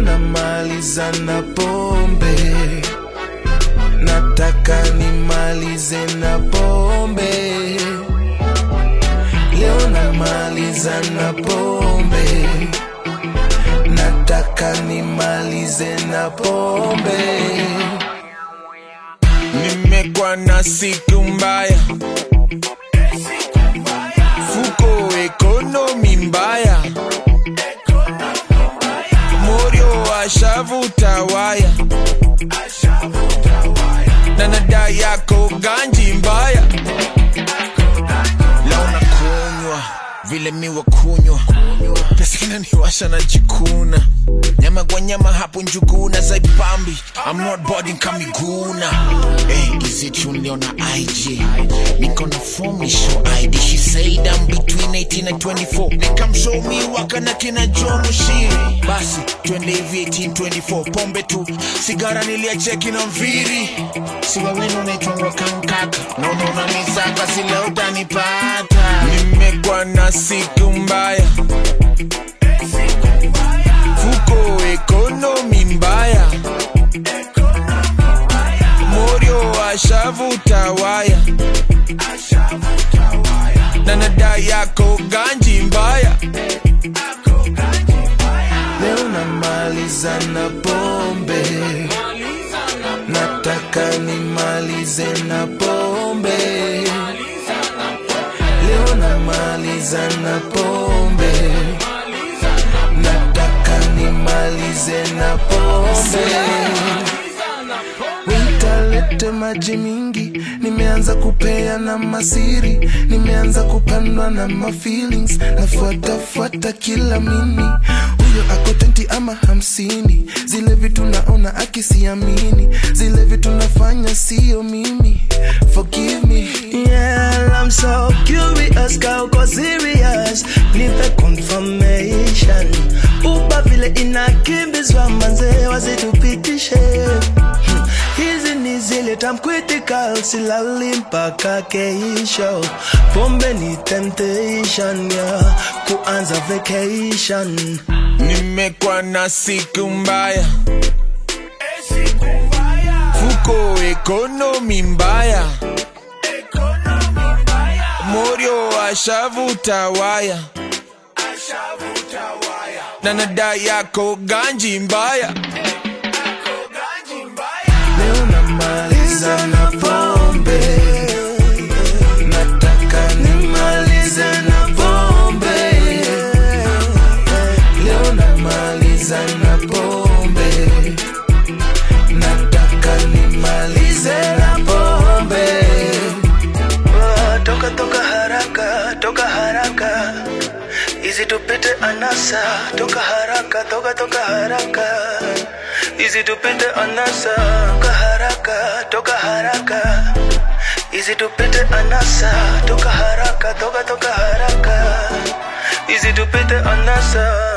namaliza na pombe nataka nimalize na pombe leo namaliza na pombe nataka nimalize na pombe nimekuwa na siku mbaya fuko ekonomi mbaya morio ashavuta waya na nada yako ganji mbaya leo nakunywa vile miwa kunywa pesa inaniwasha na jikuna nyama kwa nyama hapo njuguna zaipambi I'm not boarding kamiguna hey, is it you niona IG niko na form ni show ID she said I'm between 18 and 24 nikamshow me waka na kina Joe Mushiri basi twende hivi 18 24 pombe tu sigara niliacheki na mviri siwa wenu unaitwangwa kankaka na unaona misaka sile utanipata nimekuwa na siku mbaya fuko ekonomi mbaya morio ashavuta waya na nada yako ganji mbaya leo namaliza na pombe nataka nimalize na pombe leo namaliza na pombe nataka nimalize na pombe witalete maji mingi nimeanza kupea na masiri nimeanza kupandwa na mafeelings nafuatafuata kila mini huyo ako 20 ama hamsini zile vitu naona akisiamini zile vitu nafanya sio mimi forgive me Yeah, I'm so curious, girl, go serious. Nipe confirmation. Uba vile inakimbizwa manze wasitupitishe. Hmm, Hizi ni zile tam critical, silali mpaka keisho. Pombe ni temptation, yeah, kuanza vacation. nimekuwa na siku mbaya fuko ekonomi mbaya morio ashavuta waya na nada yako ganji mbaya leo namaliza na pombe nataka nimalize na pombe leo namaliza na pombe nataka nimalize na pombe Ah, Toka toka haraka, toka haraka. Easy tupite anasa, toka haraka, toka toka haraka. Easy tupite anasa, toka haraka, toka haraka. Easy tupite anasa, toka haraka, toka toka haraka. Easy tupite anasa.